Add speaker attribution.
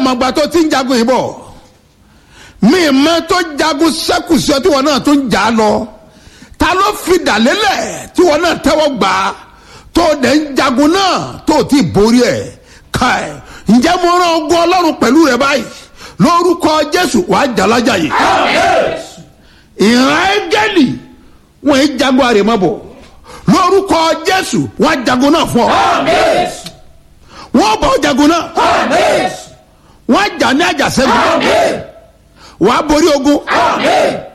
Speaker 1: mọ̀gbà tó ti ń jagun yìí bọ̀ mi mọ tó jagun sẹ́kù sí ọ tí wọn náà tó ń jà á lọ ta ló fi dàlélẹ̀ tí wọn náà tẹ́wọ́ gbà á tó dẹ̀ ń jagun náà tó ti borí ẹ̀ ká ẹ̀ ǹjẹ́ mo rán ogun ọlọ́run pẹ̀lú rẹ báyìí lórúkọ jésù wàá jàlájà yìí ìran ẹ́gẹ́lì wọn ì jagun àrèmabọ̀ lórúkọ jésù wọn jagun náà fún ọ wọn bọ̀ jagun náà wọn jà ní àjàsẹ́gun wàá borí ogun